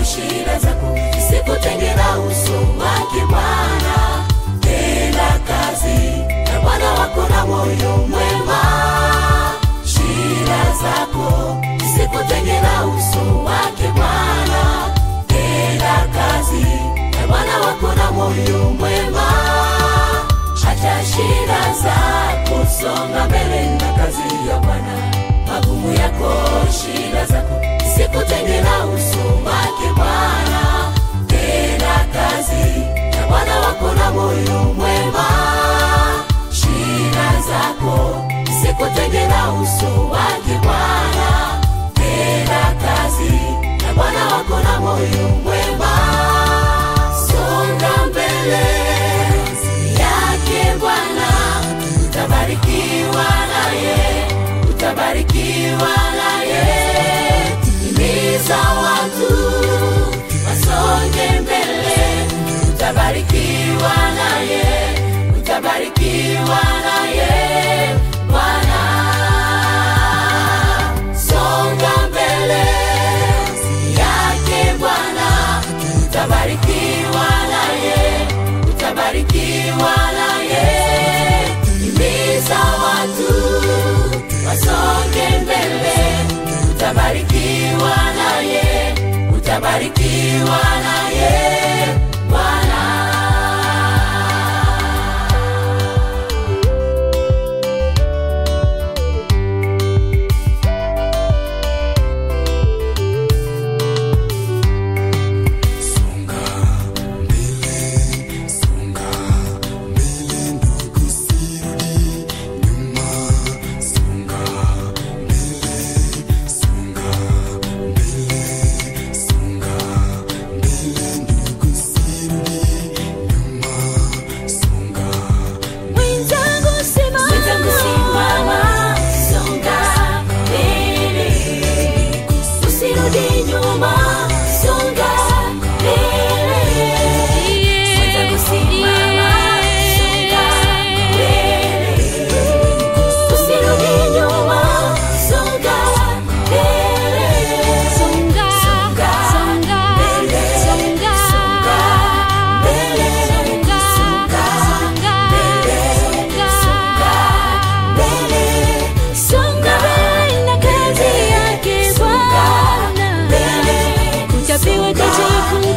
shida zako zisikutenge na uso wake Bwana. Tenda kazi na Bwana wako na moyo mwema. Shida zako zisikutenge na uso wake Bwana. Tenda kazi na Bwana wako na moyo mwema. Acha shida zako, songa mbele na kazi ya Bwana. Magumu yako, shida zako zisikutenge na uso wake Bwana. Tenda kazi na Bwana wako na moyo mwema. Shida zako zisikutenge na uso wake Bwana. Tenda kazi na Bwana wako na moyo mwema. Songa mbele yake Bwana, utabarikiwa naye, utabarikiwa naye. Himiza watu wasonge mbele, utabarikiwa naye, utabarikiwa naye Bwana. Songa mbele yake Bwana, utabarikiwa naye, utabarikiwa naye. Himiza watu wasonge mbele, utabarikiwa naye, utabarikiwa naye Bwana. Songa mbele, songa mbele ndugu, sirudi nyuma. Songa mbele, songa mbele, songa mbele ndugu, sirudi nyuma. Songa Mwenzangu simama, songa mbele, usirudi nyuma, songa mbele. Mwenzangu simama, songa mbele, usirudi nyuma, songa mbele. Songa, songa mbele, songa mbele, songa mbele, songa mbele, songa mbele na kazi yake Bwana. Utapewa taji